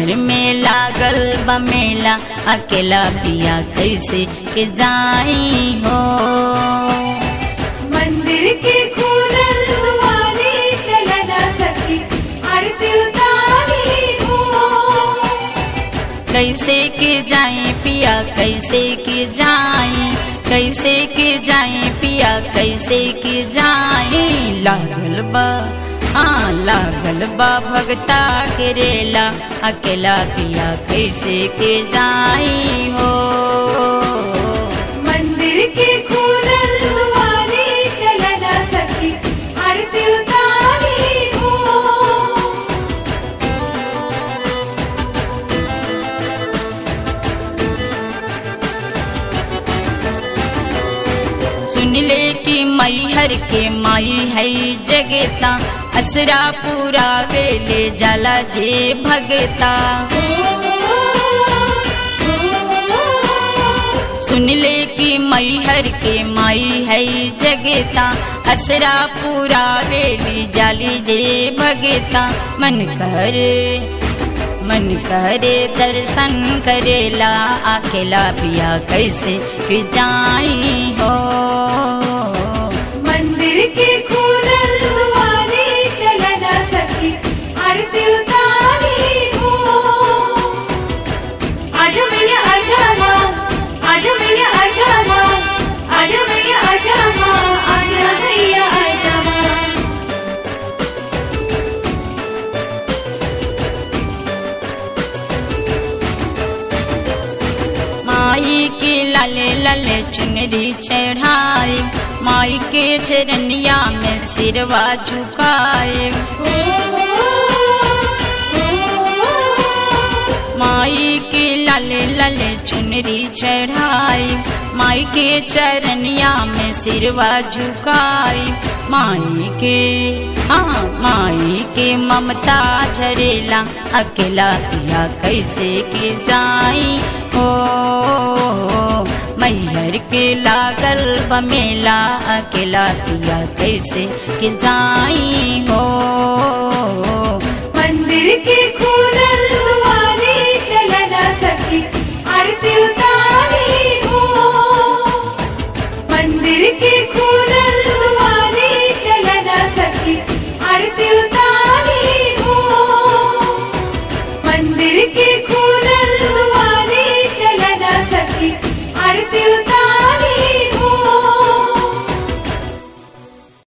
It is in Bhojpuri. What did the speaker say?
मैहर में लागल बमेला अकेला पिया कैसे के जाई हो मंदिर के खुलल दुआरे चलना सखी आरती उतारी हो कैसे के जाए पिया कैसे के जाए कैसे के जाए पिया कैसे के जाए लागल बा हाँ लागल बा भगता के रेला अकेला पिया कैसे के जाए हो मंदिर के खुलल दुआरे चलना सखी आरती उतारी हो सुन ले कि मैहर के माई है जगता असरा पूरा वेले जाला जे भगता सुन ले कि मैहर के माई है जगता असरा पूरा वेली जाली जे भगता मन करे मन करे दर्शन करेला अकेला पिया कैसे कि जाई हो मंदिर के खुलल दुआरे चलना सखी आरती उतारी हो आजा मैया आजा माँ आजा मैया आजा माँ आजा मैया आजा माँ आजा मैया आजा माँ माई के लाले लाले चुनरी चढ़ाए माई के चरनिया में सिरवा झुकाए माई के लाले लाले चुनरी चढ़ाई माई के चरनिया में सिरवा झुकाई माई के हाँ माई के ममता झरेला अकेला पिया कैसे के जाई हो मैहर के लागल बमेला अकेला पिया कैसे के जाई